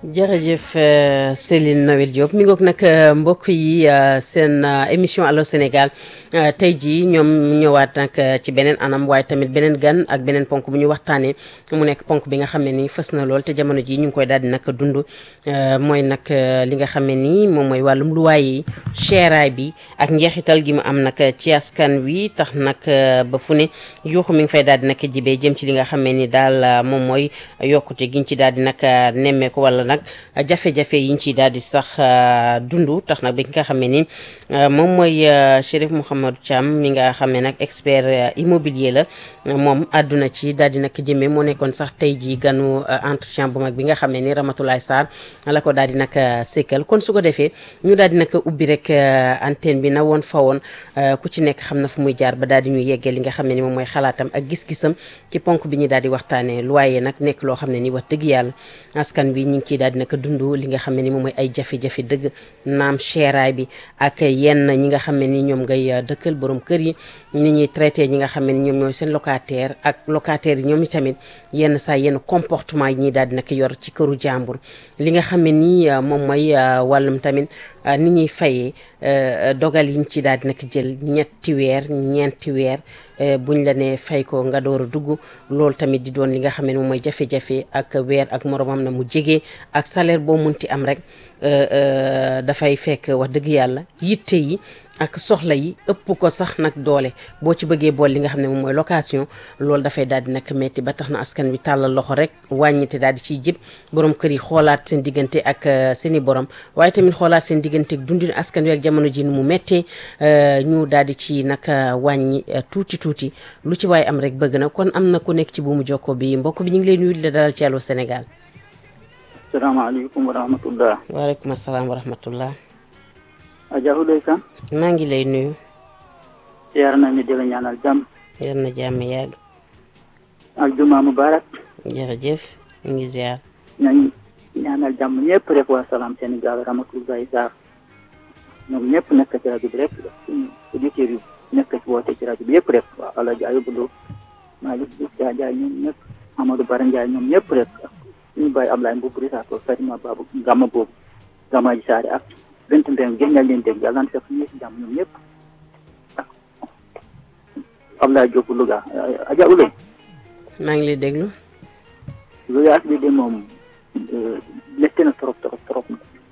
jërëjëf Céline Noël Diop mi ngoog nag mbokk yi seen émission Allô Sénégal tey jii ñoom ñëwaat nag ci beneen anam waaye tamit beneen gan ak beneen ponk bu ñu waxtaanee mu nekk ponk bi nga xam ne nii fës na lool te jamono ji ñu ngi koy daal di nag dund mooy nag li nga xam ne nii moom mooy wàllum luwaay yi cheeraay bi ak njeexital gi mu am nag ci askan wi tax nag ba fu ne yuuxu mi ngi fay daal di nag jibee jëm ci li nga xam ne ni daal moom mooy yokkute giñ ci daal di nag nemmeeku wala nag jafe-jafe yiñ ci daal di sax dund tax nag bi nga xam ne ni moom mooy Chérif Mouhamadou Thiam mi nga xam ne nag expert immobilier la moom àdduna ci daal di nag jëmee moo nekkoon sax tey jii ganu entretien bu mag bi nga xam ne ni Ramatoulaye Sarr la ko daal di nag sekkal kon su ko defee ñu daal di nag ubbi rek antenne bi na woon fa woon ku ci nekk xam na fu muy jaar ba daal di ñu yeggee li nga xam ne ni moom mooy xalaatam ak gis-gisam ci ponk bi ñu daal di waxtaanee loyer nag nekk loo xam ne ni wax dëgg yàlla askan bi ñu ngi ciy daal di nag dund li nga xam ne ni moom mooy ay jafe-jafe dëgg naam cheeraay bi ak yenn ñi nga xam ne ni ñoom ngay dëkkal borom kër yi ni ñuy traité ñi nga xam ne ni ñoom ñooy seen locataire ak locataire yi ñoom tamit yenn saa yenn comportement yi ñuy daal di nag yor ci këru jàmbur li nga xam ne ni moom mooy wàllum tamit ni ñuy fayee dogal yiñ ci daal di nag jël ñetti weer ñeenti weer buñ la ne fay ko nga door a dugg loolu tamit di doon li nga xam ne moom mooy jafe-jafe ak weer ak moromam na mu jege ak salaire boo munti am rek dafay fekk wax dëgg yàlla yitte yi ak soxla yi ëpp ko sax nag doole boo ci bëggee bool li nga xam ne moom mooy location loolu dafay daal di nag metti ba tax na askan wi tàllal loxo rek wàññite daal di ciy jib borom kër yi xoolaat seen diggante ak seen i borom waaye tamit xoolaat seen diggante ak dundin askan wi ak jamono ji nu mu méttee ñu daal di ci nag wàññi tuuti tuuti lu ci waaye am rek bëgg na kon am na ku nekk ci buumu jokko bi mbokk bi ñu ngi lay nuyu di la dalal ci Allô Sénégal. salaamaaleykum wa rahmatullah. waaleykum salaam wa rahmatullah. Adja Ouleye Kane. maa ngi lay nuyu. ziar nañu di la ñaanal jàmm. yal na jàmm yàgg. ak juma mubarak. jërëjëf ñu ngi ziar. ñooñu ñaanal jàmm ñëpp rek waa salaam Sénégal rahmatullahi Sarr ñoom ñëpp nekk ci rajo bi rek suñu auditeurs yi nekk ci woote ci rajo bi yëpp rek waa El Hadj Ayou Boulo Malick Diouf Diagne ñoom ñëpp Amadou Bara Ndiaye ñoom ñëpp rek ak suñu bàyyi Ablaye Mbow Risaato Fatima Babou Gama boobu Gama ji Saare ak bent mbéyum gën nga leen dégg yàlla na fekk ñu si jàmm ñoom ñëpp ak Ablaye Diop Louga Adja Ouleye. maa ngi lay déglu. Louga bi de moom métti na trop trop trop.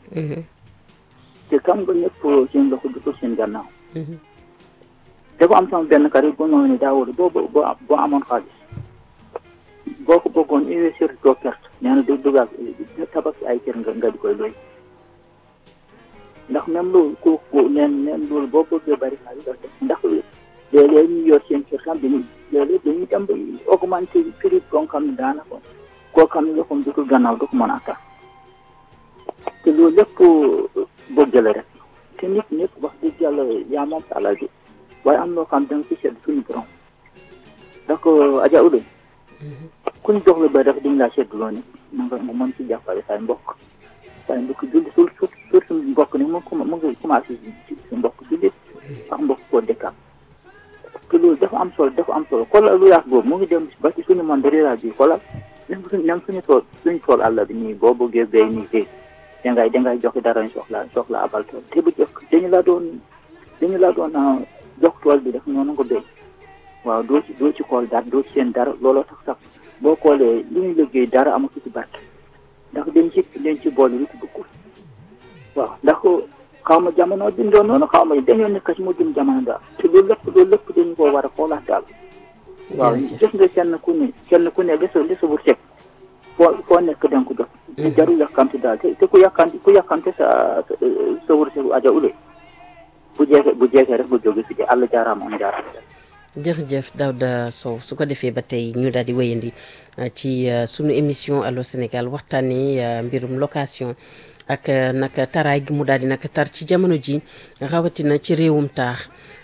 te xam nga ñëpp seen loxo du ko seen gannaaw. dafa am sama benn kari boo ñëwee ne daa wóor boo boo boo amoon xaalis boo ko bëggoon investir doo perte nee na du dugal tabax ay kër nga nga di koy looy. ndax même loolu kooku neen neen loolu boo bëggee bari xaalis doo def ndax léeg-léeg ñu yor seen kër tam dañuy léeg-léeg dañuy dem ba augmenté prix boo xam ne daanaka koo xam ne loxoom du ko gannaaw du ko mën a attan te loolu lépp bëgg la rek te nit ñëpp wax dëgg yàlla yaa moom sa alal ji waaye am loo xam da nga ci seet suñu borom ndax Adja Ouleye ku ñu jox la ba rek dañ laa seetlu loo ne mu nga mu mën ci jàppale say mbokk say mbokk julli sur sur sur suñu mbokk ni mu mu ngi commencé si mbokk julli ak mbokk koo dëkkaat te loolu dafa am solo dafa am solo xoolal lu yaas boobu mu ngi dem ba ci suñu monde rural bi xoolal même suñu même suñu tool suñu tool àll bi nii boo bëggee béy nii béy dangay dangay joxe dara ñu soxla soxla abal tool te bu jëkk dañu la doon dañu la doon jox tool bi def noonu nga béy waaw doo ci doo ci xool dara doo ci seen dara looloo tax sax boo xoolee li ñuy liggéey dara amatu ci barke ndax dañ ci dañ ci boole lu ci duggul waaw ndax xaw ma jamono bindoo noonu xaw ma dañoo nekk ci mujjum jamono daal te loolu lépp loolu lépp dañu ko war a xoolaat daal waaw gis nga kenn ku ne kenn ku ne li sa li sa wut foo foo nekk da nga ko jot te jarul yàkkamti daal te ku yàkkamti ku yàkkamti sa sa wërsëgu Adja Ouleye bu jeexee bu jeexee rek bu jóge fi de àll jaaraama am jaaraama jërëjëf Daouda Sow su ko defee ba tey ñu daal di wéyandi ci sunu émission Allô Sénégal waxtaanee mbirum location ak nag taraay gi mu daal di nag tar ci jamono ji rawatina ci réewum taax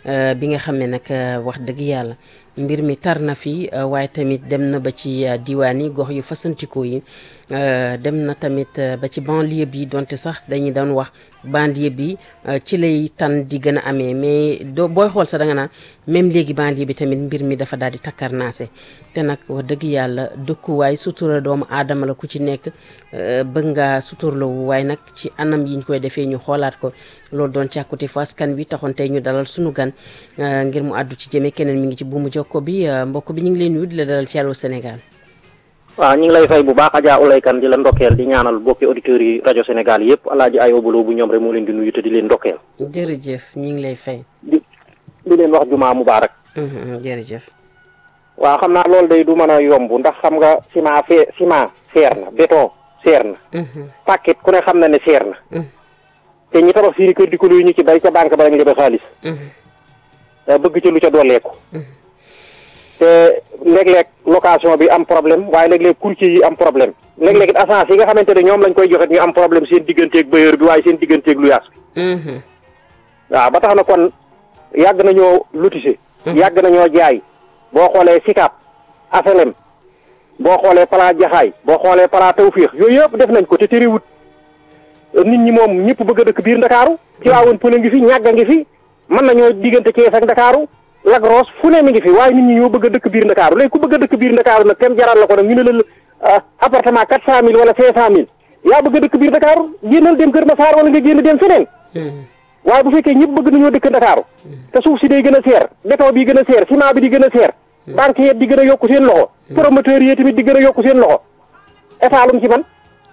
bi nga xam ne nag wax dëgg yàlla mbir mi tar na fi waaye tamit dem na ba ci diwaan yi gox yu fasantikoo yi dem na tamit ba ci banlieue bi donte sax dañuy doon wax banlieue bi ci lay tan di gën a amee mais doo booy xool sax da nga naan même léegi banlieue bi tamit mbir mi dafa daal di takkarnaase te nag wax dëgg yàlla dëkkuwaay sutura doomu aadama la ku ci nekk bëgg nga suturlawu waaye nag ci anam yiñ koy defee ñu xoolaat ko loolu doon càkkute fa askan wi taxoon tey ñu dalal sunu gan ngir mu àddu ci jëme keneen mi ngi ci buumu jokko bi mbokk bi ñu ngi leen nuyu di la dalal ci Allô Sénégal waaw ñu ngi lay fay bu baax Adja Oulay Kane di la ndokkeel di ñaanal bokki auditeurs yi rajo Sénégal yëpp alaaji ay obalo bu ñoom rek moo leen di nuyu te di leen ndokkeel jërëjëf ñu ngi lay fay di di leen wax jumaa mubaarak jërëjëf waaw xam naa loolu day du mën a yomb ndax xam nga ciment fee ciment seer na béton seer na paquet ku ne xam na ne seer na te ñi tabax seeni kër di ko luy ñu ci bay ca banque ba lañ lebe xaalis bëgg ca lu ca dooleeku te léeg-léeg location bi am problème waaye léeg-léeg courtier yi am problème léeg-léeg it agence yi nga xamante ne ñoom lañ koy joxe ñu am problème seen digganteeg bailleur bi waaye seen digganteeg lu yaas bi waaw ba tax na kon yàgg nañoo lotissé yàgg nañoo jaay boo xoolee Sicap Asalem boo xoolee Pala Jaxaay boo xoolee Pala Tawfiix yooyu yëpp def nañ ko te terewut nit ñi moom ñëpp bëgg a dëkk biir Ndakaaru ci waawoon pële ngi fi ñàgg a ngi fi mën nañoo diggante Thiès ak Ndakaaru Lac Rose fu ne mi ngi fi waaye nit ñi ñoo bëgg a dëkk biir Ndakaaru léegi ku bëgg a dëkk biir Ndakaaru nag tem jaral la ko nag ñu ne la appartement quatre cent mille wala cinq cent mille yaa bëgg a dëkk biir Ndakaaru génnal dem Kër Masaar wala nga génn dem feneen waaye bu fekkee ñëpp bëgg nañoo dëkk Ndakaaru te suuf si day gën a seer béton bi gën a seer ciment bi di gën a seer banque yi di gën a yokku seen loxo promoteur yi tamit di gën a yokku seen loxo état lum ci man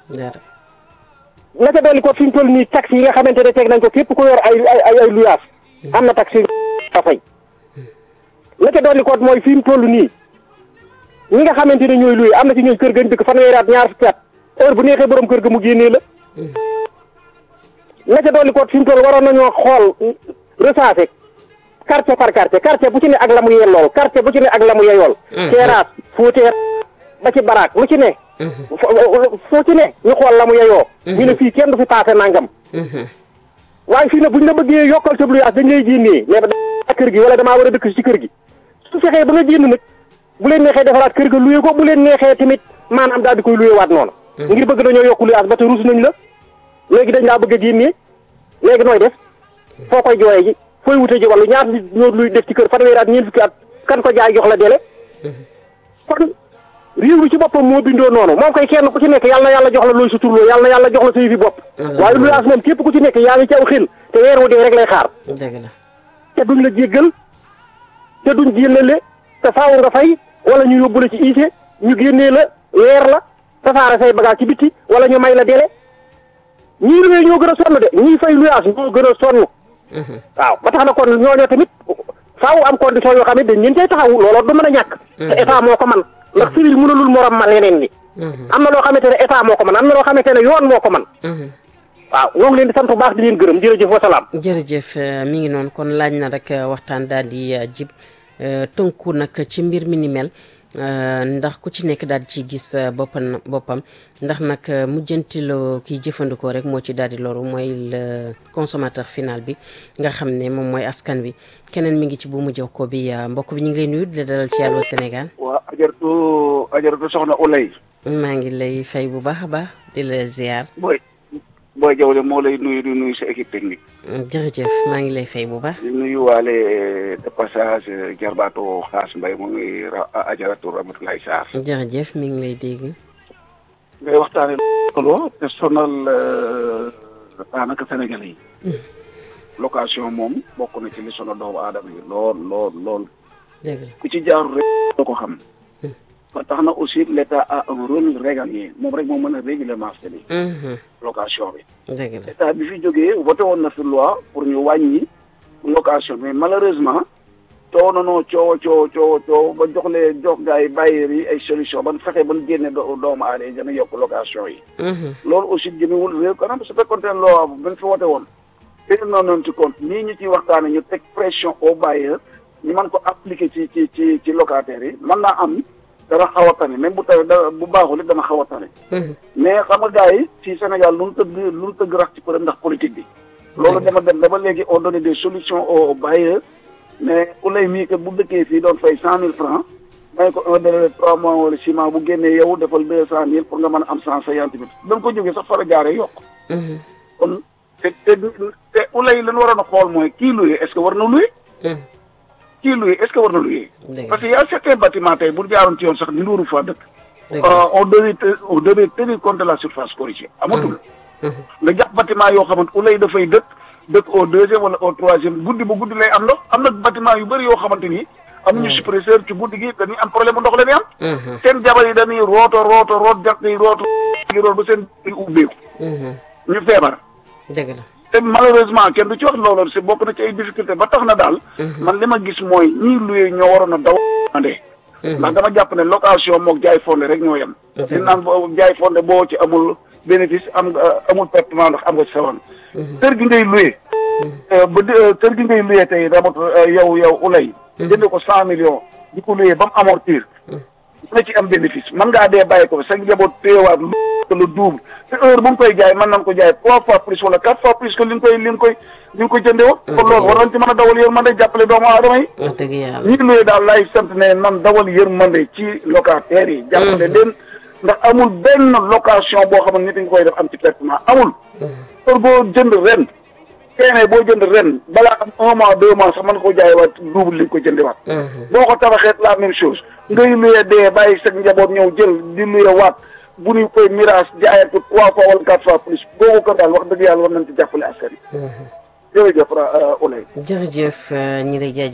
la ca dolli ko fi ñu toll nii taxes yi nga xamante ne teg nañ ko képp ko yor ay ay ay luyaas am na taxe a fay la ca dolli ko mooy fi mu toll nii ñi nga xamante ne ñooy luye am na ci ñooy kër ga ñu dëkk fanweeri at ñaar fukki at heure bu neexee borom kër ga mu génnee la la ca dolli ko fi mu toll waroon nañoo xool recensé quartier par quartier quartier bu ci ne ak la mu yellool quartier bu ci ne ak la mu yeyool terrasse fóoteer ba ci baraak lu ci ne foo ci ne ñu xool la mu yeyoo ñu ne fii kenn du fi paase nangam waaye fii ne buñ la bëggee yokkal sa luyaas dañ lay génnee mais ba kër gi wala damaa war a dëkk ci kër gi su fexee ba nga génn nag bu leen neexee defaraat kër ga luye ko bu leen neexee tamit maanaam daal di koy luye waat noonu ngir bëgg dañoo yokku luyaas ba te ruus nañ la léegi dañ laa bëgg a génnee léegi nooy def foo koy jooyee ji fooy wute ji wala ñaar nit ñoo luy def ci kër fanweeri at ñeent fukki at kan ko jaay jox la dele kon réew mi ci boppam moo bindoo noonu moom koy kenn ku ci nekk yàlla na yàlla jox la looy suturloo yàlla na yàlla jox la sa yëfi bopp waaye luyaas moom képp ku ci nekk yaa ngi ci aw xel te weer wu dee rek lay xaar dëgg la te duñ la jéggal te duñ jéllale te faaw nga fay wala ñu yóbbu la ci iise ñu génnee la weer la tasaare say bagage ci bitti wala ñu may la dele ñii luwee ñoo gën a sonn de ñii fay luyaas ñoo gën a sonn waaw ba tax na kon ñooñoo tamit faaw am condition yoo xam ne dañ leen cay taxaw looloo du mën a ñàkk te état moo ko man ndax civil mënulul morom ma leneen ni am na loo xamante ne état moo ko man am na loo xamante ne yoon moo ko man waaw ñoo ngi leen di sant bu baax di leen gërëm jërëjëf wa salaam jërëjëf mi ngi noonu kon laaj na rek waxtaan daal di jib tënku nag ci mbir mi ni mel ndax ku ci nekk daal di ci gis boppam boppam ndax nag mujjantiloo kiy jëfandikoo rek moo ci daal di loru mooy le consommateur final bi nga xam ne moom mooy askan wi keneen mi ngi ci buumu jokkoo bi mbokk bi ñu ngi lay nuyu di la dalal ci Allô Sénégal. waaw ajaratu ajaratu soxna Oulay. maa ngi lay fay bu baax a baax di la ziar. booy booy jawle moo lay nuyu di nuyu sa équipe technique. jërëjëf maa ngi lay fay bu baax. di nuyu waale de passage jarbaatu xaas mbay mu ngi ajaratu Ramatoulaye Sarr. jërëjëf mi ngi lay dégg. ngay waxtaane loolu te sonal daanaka Sénégalais yi. location moom bokk na ci li sonal doomu aadama yi lool lool lool. dëgg la ku ci jaarul rek doo ko xam. ba tax na aussi l' état a un rôle régalien moom rek moo mën a réguler marché bi. location bi. dëgg la état bi fi jógee voté woon na fi loi pour ñu wàññi location mais malheureusement coow na noo coow coow coow coow ba jox lee jox gars yi bailleurs yi ay solution ban fexe ban génne doomu aada yi gën a yokk location yi. loolu aussi jëmewul réew kanam su fekkoon ne loi bu bañ fi voté woon. te noonu noonu ci compte nii ñu ciy waxtaane ñu teg pression au bailleur ñu mën ko appliquer ci ci ci ci locataires yi mën naa am. dana xaw a tane même bu tawee da bu baaxul it dana xaw a tane. mais xam nga gars yi ci Sénégal lu nu tëgg lu nu tëgg rax ci përëm ndax politique bi. loolu dama dem ba léegi on donne des solutions aux bailleurs mais ulay mii kat bu dëkkee fii doon fay cent mille francs may ko un délai de trois mois wala six mois bu génnee yow defal deux cent mille pour nga mën a am cent cinquante mille da nga ko jógee sax fara jaaree yokk kon te te te ulay lan waroon a xool mooy kii luye est ce que war na luye kii luye est ce que war na luye parce que y a certains bâtiments tey bu jaaroon ci yoon sax ni nduuru fa dëkk on devait on devait tenir compte de la surface corrigée amatul nga jàpp bâtiment yoo xamante ulay dafay dëkk dëkk au deuxième wala au troisième guddi ba guddi lay am ndox am na bâtiment yu bëri yoo xamante ni amuñu suppresseur ci guddi gi dañuy am problème bu ndox la ñuy am seen jabar yi dañuy rooto rooto root jàkk yi rooto yi root ba seen ubbeeku ñu feebar dëgg la te malheureusement kenn du ci wax loolu si bokk na ci ay difficulté ba tax na daal man li ma gis mooy ñii luyee ñoo waroon a daw andee ndax dama jàpp ne location mook jaay fondé rek ñoo yem di naan jaay fondé boo ci amul bénéfice am amul pertement ndax am nga ci sawan kër gi ngay luyee ba kër gi ngay luyee tey ramat yow yow ulay jënd ko cent millions di ko luyee ba mu amortir dina ci am bénéfice mën ngaa dee bàyyi ko sa njaboot téewaat lu le double te heure bu nga koy jaay mën nañ ko jaay trois fois plus wala quatre fois plus que li nga koy li nga koy li nga koy jëndee woon kon loolu war nañ ci mën a dawal yërmande jàppale doomu aadama yi wax dëgg yàlla ñi luyee daal laay sant ne man dawal yërmande ci locataires yi jàppale leen ndax amul benn location boo xam ne nit ñi koy def am ci traitement amul heure boo jënd ren teene boo jënd ren balaa am un mois deux mois sax mën nga ko jaay waat double li nga ko jëndi waat boo ko tabaxeet la même chose ngay luyee dee bàyyi sa njaboot ñëw jël di luyee waat bu ñu koy mirage jaayee ko trois fois wala quatre fois plus boobu ko daal wax dëgg yàlla war nañ ci jàppale askan yi jërëjëf Oulay jërëjëf ñi lay